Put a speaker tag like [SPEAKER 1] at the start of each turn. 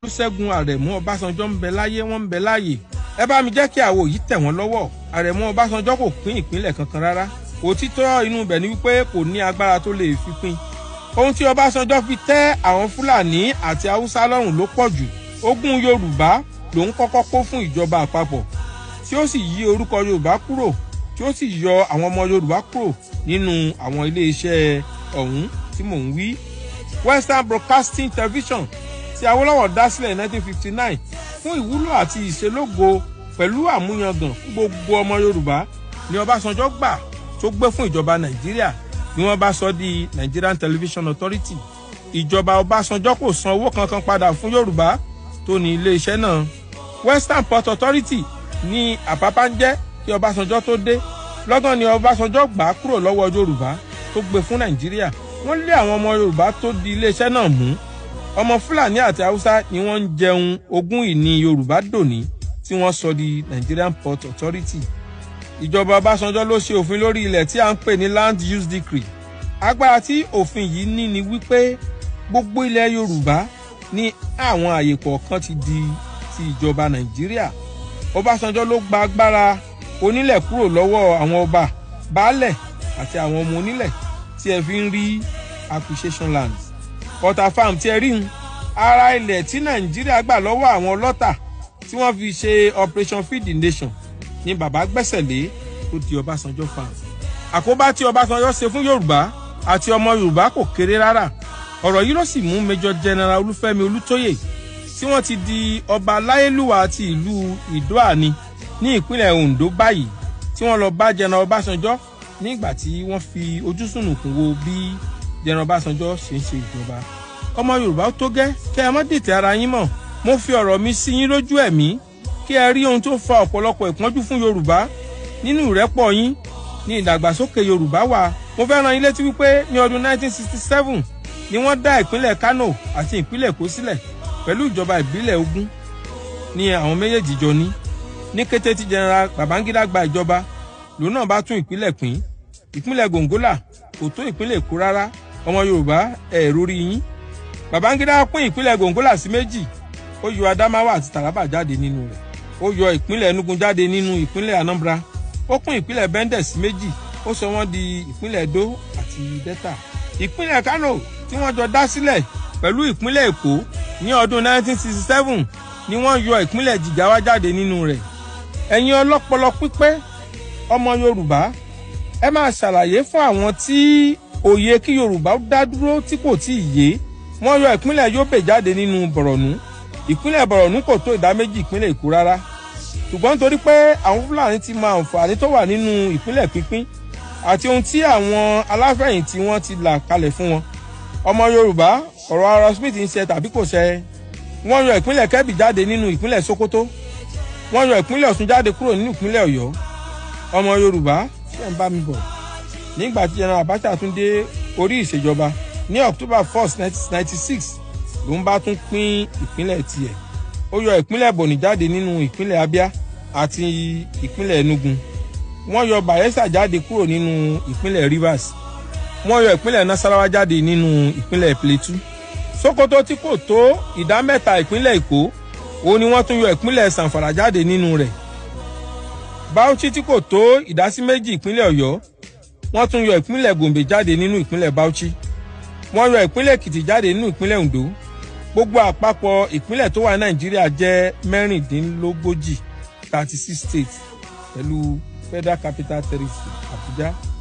[SPEAKER 1] olùṣègùn àrẹ̀mú ọbásanjọ́ ń bẹ láyé wọ́n ń bẹ láàyè ẹ bá mi jẹ́ kí àwo yìí tẹ̀ wọ́n lọ́wọ́ àrẹ̀mú ọbásanjọ́ kò pín ìpínlẹ̀ kankan rárá òtítọ́ inú ibẹ̀ ni wípé kò ní agbára tó lè fi pín ohun tí ọbásanjọ́ fi tẹ́ àwọn fúlàní àti haúsá lọ́rùn ló pọ̀ jù ogún yorùbá lòun kọ́kọ́ kó fún ìjọba àpapọ̀ tí ó sì yí orúkọ yorùbá kúrò tí ó sì yọ àwọn ọmọ yorùbá kúrò nínú àwọn iléeṣẹ́ ọ̀hún tí mò ń wí western broadcasting television tí awólọ́wọ̀ dá sílẹ̀ ní 1959 fún ìwúlò àti ìṣelógo pẹ̀lú àmúyangàn fún gbogbo ọmọ yorùbá ni ọbásanjọ́ gbà tó gbé fún ìjọba nàìjíríà ni wọ́n bá sọ di nigerian television authority ìjọba ọbásanjọ́ kò san owó kankan padà fún yorùbá tó ní iléeṣẹ́ náà western port authority ní àpápá ń jẹ́ kí ọbásanjọ́ tó dé lọ́gán ni ọbásanjọ́ gbà á kúrò lọ́wọ́ yorùbá tó gbé fún nàìjíríà wọ́n lé àwọn ọmọ yorùbá tó di iléeṣẹ́ náà mú ọmọ fúlàní àti haúsá ni wọ́n ń jẹun ogún ìní yorùbá dòní tí wọ́n sọ di nigerian port authority ìjọba ọbásanjọ́ ló ṣe òfin lórí ilẹ̀ tí a ń pè ní land use decree agbára tí òfin yìí ní ni wípé gbogbo ilẹ̀ yorùbá ní àwọn àyè kọ̀ọ̀kan ti di ti ìjọba nàìjíríà ọbásanjọ́ ló gba agbára onílẹ̀ kúrò lọ́wọ́ àwọn ọba baálẹ̀ àti àwọn ọmọ onílẹ̀ tí ẹ fi ń rí acquisition lands ọ̀tà farm tí ẹ rí ń ara ilẹ̀ tí nàìjíríà gbà lọ́wọ́ àwọn ọlọ́tà tí wọ́n fi ṣe operation feed the nation ni bàbá gbẹ́sẹ̀ lé tó di ọbásanjọ́ farm àkóbá tí ọbásanjọ́ ṣe fún yorùbá àti ọmọ yorùbá kò kéré rárá ọ̀rọ̀ yìí ló sì mú major general olúfẹ́mi olútóyè tí wọ́n ti di ọba láyélúwà ti ìlú ìdóàní ní ìpínlẹ̀ ondo báyìí tí wọ́n lọ bá general ọbásanjọ́ nígbà tí wọ́n fi ojú sùnùkùn wo bí general ọbásanjọ́ ṣe ń ṣe ìjọba ọmọ yorùbá ó tó gẹ́ kẹ́ ẹ má dìtẹ̀ ara yín mọ̀ mo fi ọ̀rọ̀ mi sí yín lójú ẹ̀mí kí ẹ rí ohun tó fa ọ̀pọ̀lọpọ̀ ìpọ́njú fún yorùbá nínú ìrẹ́pọ̀ yín ní ìdàgbàsókè yorùbá wà mo fẹ́ ran yín létí wípé ní ọdún 1967 ni wọ́n dá ìpínlẹ̀ kano àti ìpínlẹ̀ èkó sílẹ̀ pẹ̀lú ìjọba ìbílẹ̀ ogun ní àwọn méjèèjì jọ ní ní kété tí general babangida gba ìjọba lòun náà bá tún ìpínlẹ̀ pín ìpínlẹ̀ gongola kò tó ìpínlẹ̀ èkó rárá ọmọ yorùbá ẹ̀ rórí yín babangida pín ìpínlẹ̀ gongola sí méjì ó yọ adamawa àti taraba jáde nínú rẹ̀ ó yọ ìpínlẹ̀ enugu jáde nínú ìpínlẹ̀ anambra ó pín ìpínlẹ̀ bendel sí méjì ó sọ wọ́n di ìpínlẹ̀ edo àti delta ìpínlẹ̀ kano tí wọ́n jọ dá sílẹ̀ pẹ̀lú ìpínlẹ̀ èkó ní ọdún 1967 ni wọ́n yọ ìpínlẹ̀ jigawa jáde nínú rẹ̀ ẹ̀yin ọlọ́pọlọ pípé ọmọ yorùbá ẹ máa ṣàlàyé fún àwọn tí òye kí yorùbá dá dúró tí kò tí ì yé wọ́n yọ ìpínlẹ̀ yobe jáde nínú bọ̀rọ̀nù ìpínlẹ̀ bọ̀rọ̀nù kò tó ìdá méjì ìpínlẹ̀ èkó rárá ṣùgbọ́n nítorí pé àwọn fúlàní ti mọ àǹfààní tó wà nínú ìpínlẹ̀ pínpín àti ohun tí àwọn aláfẹ̀yìntì wọn ti là kalẹ̀ fún wọn ọmọ yorùbá ọ̀rọ̀ ara smith ń ṣe tàbí kò ṣe wọ́n yọ ìpínlẹ̀ kẹ́bì jáde nínú ìpínlẹ̀ sokoto wọ́n yọ ìpínlẹ̀ ọ̀ṣun jáde kúrò nínú ìpínlẹ̀ ọ̀yọ́ ọmọ yorùbá ṣe ń bá mi bọ̀ nígbà tí general abacha tún dé orí ìṣèjọba ní october 1st 1996 ló ń bá tún pín ìpínlẹ̀ tiẹ̀ ó yọ ìpínlẹ̀ bọ̀nì jáde nínú ìpínlẹ̀ abia àti ìpínlẹ̀ enugu wọ́n yọ bayelsa jáde kúrò nínú ìpínlẹ̀ rivers wọ́n yọ ìpínlẹ̀ nasarawa jáde nínú ìpínlẹ̀ plateau sokoto tí kò tó ìdá mẹ́ta ìpínlẹ̀ èkó òun ni wọ́n tún yọ ìpínlẹ̀ sanfara jáde nínú rẹ̀ bauchi tí kò tó ìdásí méjì ìpínlẹ̀ ọ̀yọ́ wọ́n tún yọ ìpínlẹ̀ gombe jáde nínú ìpínlẹ̀ bauchi wọ́n yọ ìpínlẹ̀ èkìtì jáde nínú ìpínlẹ̀ ondo gbogbo àpapọ̀ ìpínlẹ̀ tó wà ní nàìjíríà jẹ́ mẹ́rìndínlógójì thirty six states pẹ̀lú federal capital territory abuja